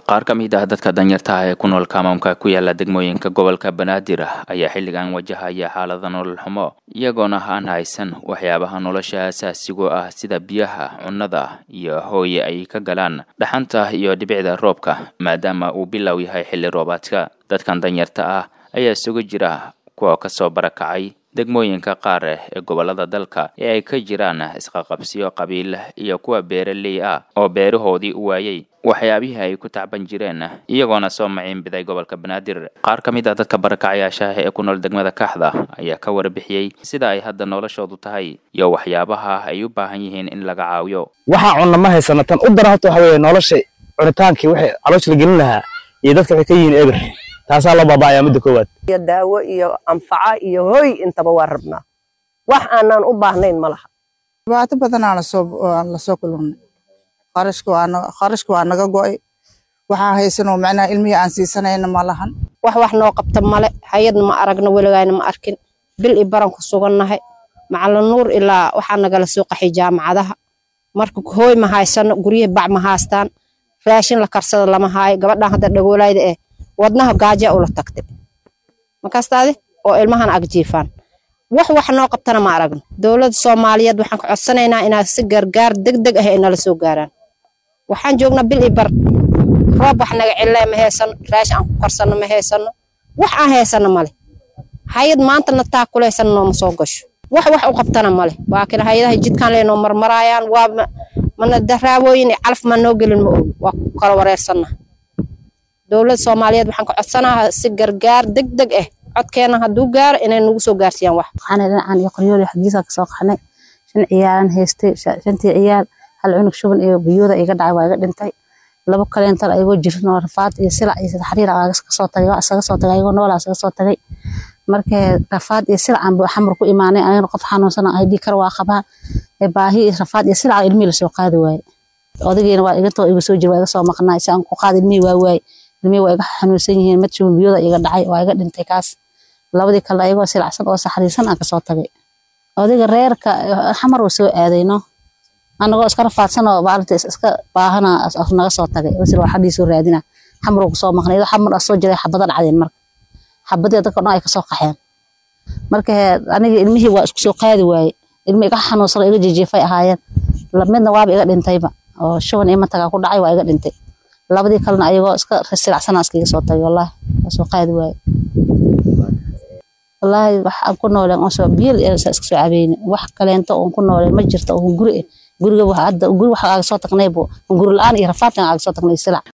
qaar ka mid ah dadka danyarta ah ee ku nool kaamaamka ku yaala degmooyinka gobolka banaadir ayaa xilligan wajahaya xaalada nolol xumo iyagoona aan haysan waxyaabaha nolosha asaasigu ah sida biyaha cunnada iyo hooye ay ka galaan dhaxanta iyo dhibicda roobka maadaama uu bilow yahay xilli roobaadka dadkan danyarta ah ayaa isugu jira kuwa kasoo barakacay degmooyinka qaar ee gobolada dalka ee ay ka jiraan isqaqabsiyo qabiil iyo kuwa beeraley ah oo beerahoodii u waayey waxyaabihii ay ku tacban jireen iyagoona soo maciinbiday gobolka banaadir qaar ka mid ah dadka barakacayaasha ee ku nool degmada kaxda ayaa ka warbixiyey sida ay hadda noloshoodu tahay iyo waxyaabaha ay u baahan yihiin in laga caawiyo waxaa cunna ma haysana tan u daran horta waxa weeye nolosha cunitaankii waxay caloosha la gelin lahaa iyo dadka waxay ka yihiin eber taasaa loo baaba'ayaa midda koowaad iyo daawo iyo anfaca iyo hoy intaba waa rabnaa wax aanaan u baahnayn ma laha dhibaato badanaa lasoo kulannay kharashka waa naga go'ay waxaa haysanoo macnaha ilmihii aan siisanayna ma lahan wax wax noo qabta male hayadna ma aragna weligayna ma arkin bil i baran ku sugannahay macalin nuur ilaa waxaa nagala soo qaxay jaamacadaha marka hooy ma haysano guryihii bac ma haastaan raashin la karsada lama haayo gabadhan hadda dhagoolayda eh wadnaha gaaja ula tagtay makastaadi oo ilmahan agjiifaan wax wax noo qabtana ma aragno dowladda soomaaliyeed waxaan ka codsanaynaa inaa si gargaar degdeg ah ay nala soo gaaraan waxaan joognaa bil i bar roob wax naga cille ma haysano raashin aan ku karsano ma haysano wax aan haysano male hayad maantana taa kulaysana nooma soo gasho wax wax u qabtana male laakiin hayadaha jidkan leenoo marmaraayaan waa mana daraawooyin calaf ma noo gelin ma og waa ku kala wareersana dowladda soomaaliyeed waxaan ka codsanaha si gargaar degdeg ah codkeena hadduu gaaro inay nagu soo gaarsiiyaan wax waxaana dhinacaan iyo qoryooli xaggiisa ka soo qaxnay shan ciyaalan haystay shantii ciyaal hal cunug shuban iyo biyooda iga dhacay waa iga dhintay labo kaleental ayagoo jirin oo rafaad iyo silac iyo xariir kasoo tagay waa isaga soo tagay ayagoo noolaa isaga soo tagay markee rafaad iyo silacan buu xamar ku imaanay anigana qof xanuunsan ay dhii kar waa qabaa baahi iyo rafaad iyo silac ilmihii lasoo qaadi waaye odagiina waa igantoo iga soo jira waa iga soo maqnaa si aan ku qaad ilmihii waa waaye ilmihii waa iga xanuunsan yihiin mid shuban biyooda iga dhacay waa iga dhintay kaas labadii kale ayagoo silacsan oo saxriisan aan kasoo tagay odayga reerka xamar uu soo aadayno anagoo iska rafaadsan oo maalinta iska baahana naga soo tagay wasir waa xadhiisoo raadina xamar uu kusoo maqnay iyadoo xamar soo jiray xabada dhacdeen marka xabadii dadka dhan ay kasoo qaxeen marka aniga ilmihii waa isku soo qaadi waaye ilmi iga xanuunsan oo iga jijiifay ahaayeen midna waaba iga dhintayba oo shuban iyo matagaa ku dhacay waa iga dhintay labadii kalena ayagoo iska silacsanaa iskaga soo tagay wallahi waa soo qaadi waaye wallaahi wax aan ku nooleen oo biil iska soo cabeyne wax kaleento oon ku nooleen ma jirto oo guri guriga hadda guri waxa aaga soo tagnaybo guri la-aan iyo rafaadkan aaga soo tagnay silac